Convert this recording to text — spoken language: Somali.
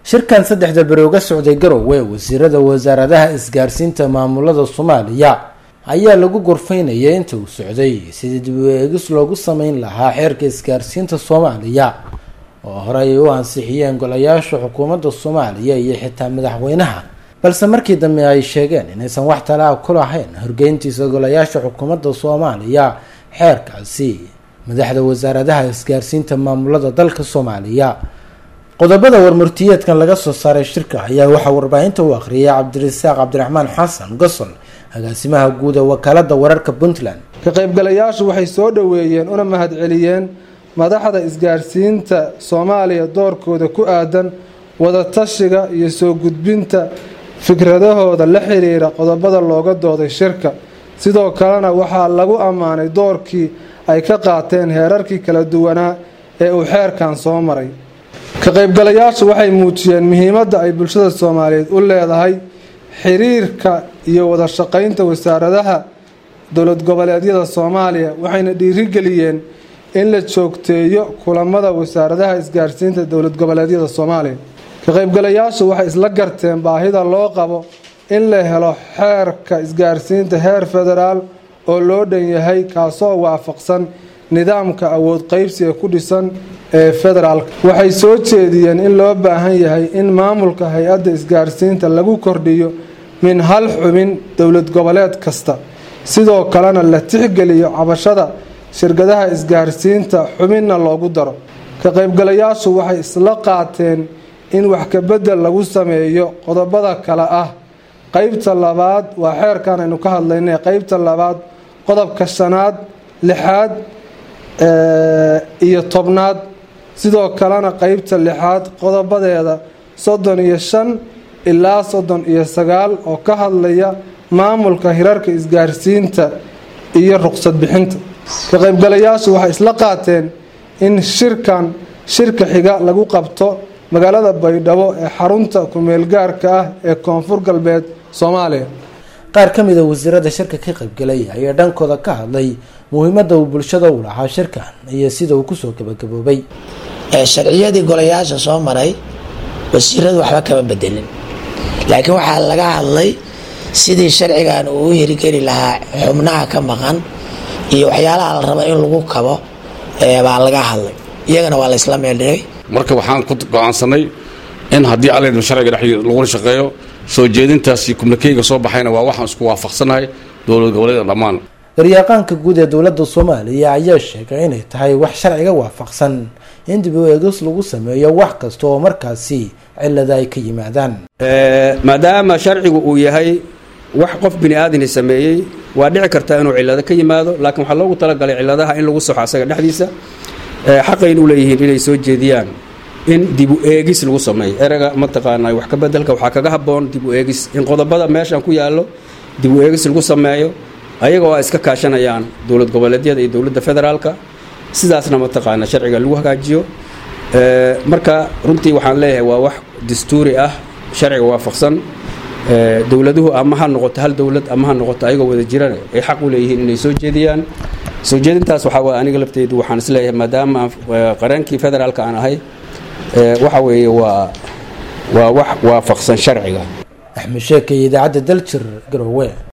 shirkan saddexda beri uga socday garowe wasiirada wasaaradaha isgaarsiinta maamulada soomaaliya ayaa lagu gorfaynayay inta uu socday sidii dib u eegis loogu sameyn lahaa xeerka isgaarsiinta soomaaliya oo hore ay u ansixiyeen golayaasha xukuumadda soomaaliya iyo xitaa madaxweynaha balse markii dambe ay sheegeen inaysan wax talaa ku lahayn horgeyntiisa golayaasha xukuumadda soomaaliya xeerkaasi madaxda wasaaradaha isgaarsiinta maamulada dalka soomaaliya qodobada warmurtiyeedkan laga soo saaray shirka ayaa waxaa warbaahinta u akhriyay cabdirasaaq cabdiraxmaan xasan gosol agaasimaha guud ee wakaalada wararka puntland ka qaybgalayaashu waxay soo dhoweeyeen una mahadceliyeen madaxda isgaarsiinta soomaaliya doorkooda ku aadan wadatashiga iyo soo gudbinta fikradahooda la xiriira qodobada looga dooday shirka sidoo kalena waxaa lagu ammaanay doorkii ay ka qaateen heerarkii kala duwanaa ee uu xeerkan soo maray ka qaybgalayaashu waxay muujiyeen muhiimadda ay bulshada soomaaliyeed u leedahay xiriirka iyo wada shaqaynta wasaaradaha dowlad goboleedyada soomaaliya waxayna dhiirigeliyeen in la joogteeyo kulamada wasaaradaha isgaarsiinta dowlad goboleedyada soomaaliya ka qaybgalayaashu waxay isla garteen baahida loo qabo in la helo xeerka isgaarsiinta heer federaal oo loo dhan yahay kaasoo waafaqsan nidaamka awood qeybsiga ku dhisan ee federaalka waxay soo jeediyeen in loo baahan yahay in maamulka hay-adda isgaarsiinta lagu kordhiyo min hal xubin dowlad goboleed kasta sidoo kalena la tixgeliyo cabashada shirkadaha isgaarsiinta xubinna loogu daro ka qaybgalayaashu waxay isla qaateen in wax kabedel lagu sameeyo qodobada kale ah qeybta labaad waa xeerkan aynu ka hadlaynay qeybta labaad qodobka shanaad lixaad iyo tobnaad sidoo kalena qeybta lixaad qodobadeeda soddon iyo shan ilaa soddon iyo sagaal oo ka hadlaya maamulka hirarka isgaarsiinta iyo ruqsad bixinta ka qaybgalayaashu waxay isla qaateen in shirkan shirka xiga lagu qabto magaalada baydhabo ee xarunta ku-meelgaarka ah ee koonfur galbeed soomaaliya qaar ka mid a wasiirada shirka ka qaybgalay ayaa dhankooda ka hadlay muhiimada uu bulshada u lahaa shirkan iyo sida uu kusoo gabagaboobay sharciyadii golayaasha soo maray wasiiradu waxba kama bedelin laakiin waxaa laga hadlay sidii sharcigan uu u hirgeli lahaa xubnaha ka maqan iyo waxyaalaha la raba in lagu kabo baa laga hadlay iyagana waa la isla meeldhigay marka waxaan ku go-aansanay in haddii allen sharciga dhex lagula shaqeeyo soo jeedintaasi kumnikeyga soo baxayna waa waxaan isku waafaqsanahay dowlad goboleeda dhammaan garyaqaanka guud ee dowladda soomaaliya ayaa sheegay inay tahay wax sharciga waafaqsan in dib u eegis lagu sameeyo wax kasta oo markaasi cilada ay ka yimaadaan maadaama sharcigu uu yahay wax qof bini aadani sameeyey waa dhici kartaa inuu cilado ka yimaado laakiin waxaa loogu talagalay ciladaha in lagu saxo asaga dhexdiisa xaqaynu leeyihiin inay soo jeediyaan in dib u eegis lagu sameeyo erega mataqaana wax ka bedelka waxaa kaga haboon dib u eegis in qodobada meeshan ku yaallo dib u eegis lagu sameeyo ayagoo ay iska kaashanayaan dowlad goboleedyada iyo dowladda federaalka sidaasna mataqaana sharciga lagu hagaajiyo marka runtii waxaan leeyahay waa wax dastuuri ah sharciga waafaqsan dowladuhu ama ha noqoto hal dowlad ama ha noqoto ayagoo wada jirana ay xaq u leeyihiin inay soo jeediyaan soo jeedintaas waxaa waay aniga lafteedu waxaan is leeyahay maadaama qareenkii federaalka aan ahay waxa weeye waa waa wax waafaqsan sharciga axmed sheeka iyo idaacadda daljir garowe